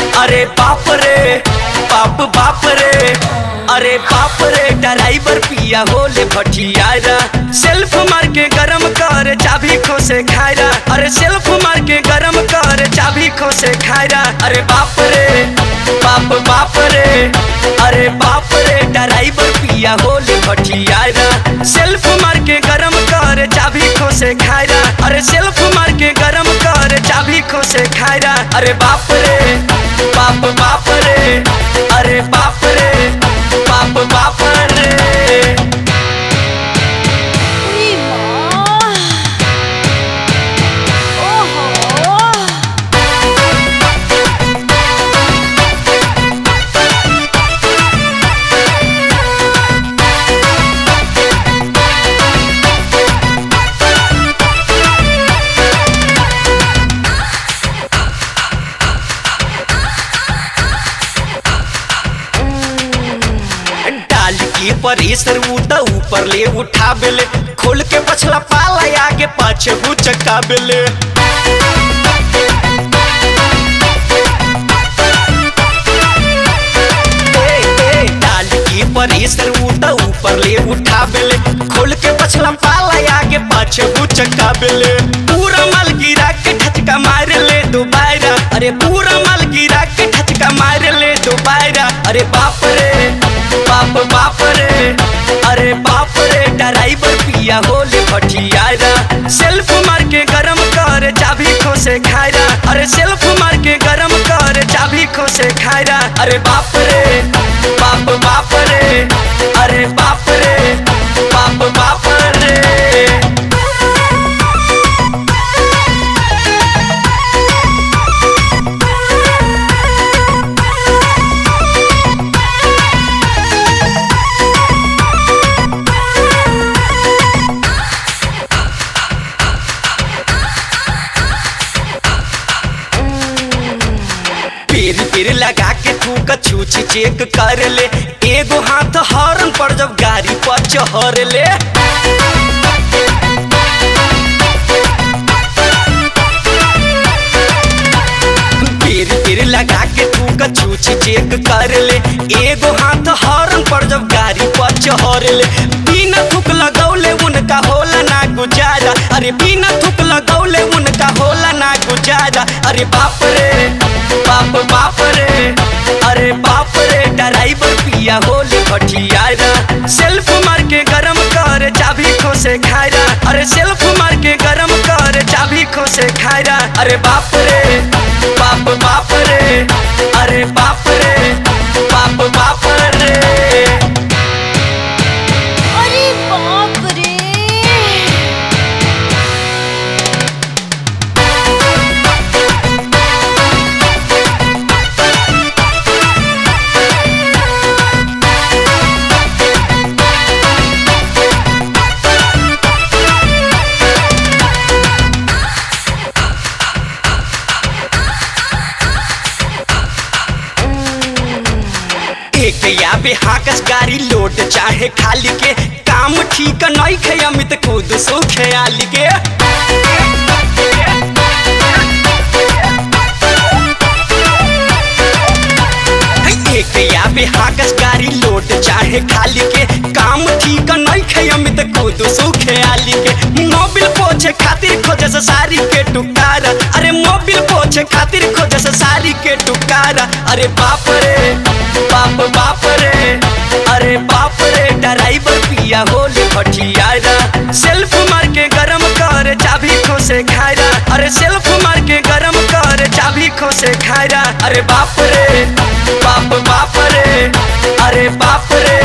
अरे बाप रे बाप बाप रे अरे बाप रे ड्राइवर पिया होले भटियारा सेल्फ मार के गरम कर चाबी खोसे खायरा अरे सेल्फ मार के गरम कर चाबी खोसे खायरा अरे बाप रे बाप बाप रे अरे बाप रे ड्राइवर पिया होले भटियारा सेल्फ मार के गरम कर चाबी खोसे खायरा अरे सेल्फ मार के गरम कर चाबी खोसे खायरा अरे बाप रे बाप बाप रे अरे बाप रे बाप बाप रे उई माँ ओहो डाल के परेसर उता ऊपर ले उठा बेले खोल के पछला पाला आगे पाछे हु चक्का बेले डाल के परेसर उता ऊपर ले उठा बेले खोल के पछला पाला आगे पाछे हु चक्का बेले पूरा माल गिरा के ठचका मार ले दोबारा अरे पूरा माल गिरा के ठचका मार ले दोबारा अरे बाप रे बाप बाप रे अरे बाप रे ड्राइवर पिया होले भटियारा सेल्फ मार के गरम कर चाबी खोसे खायरा अरे सेल्फ मार के गरम कर चाबी खोसे खायरा अरे बाप रे बाप बाप रे अरे बाप रे बाप बाप रे पेर पेर लगा के तू कछूच चेक कर ले एगो हाथ हॉर्न पर जब गाड़ी पर चढ़ ले पेर पेर लगा के तू कछूच चेक कर ले एगो हाथ हॉर्न पर जब गाड़ी पर चढ़ ले बिना थुक लगौले उनका होला ना गुजारा अरे बिना थुक लगौले उनका होला ना गुजारा अरे बाप रे बाप बाप रे अरे बाप रे ड्राइवर पिया होले भटियारा सेल्फ मार के गरम कर चाबी खोसे खायरा अरे सेल्फ मार के गरम कर चाबी खोसे खायरा अरे बाप रे बाप बाप रे अरे बाप रे बाप बाप रे अरे बाप रे एक याबे हाकस गाड़ी लोड चाहे खाली के काम ठीक नहीं खे अमित खुद सो ख्याल के एक याबे हाकस गाड़ी लोड चाहे खाली के काम ठीक नहीं खे अमित खुद सो ख्याल के मोबिल पोछे खातिर खोजे से सारी के टुकारा अरे मोबिल पोछे खातिर खोजे से सारी के टुकारा अरे बाप रे बाप बाप रे अरे बाप रे ड्राइवर पिया होले भटियारा सेल्फ मार के गरम कर चाबी खोसे खायरा अरे सेल्फ मार के गरम कर चाबी खोसे खायरा अरे बाप रे बाप बाप रे अरे बाप रे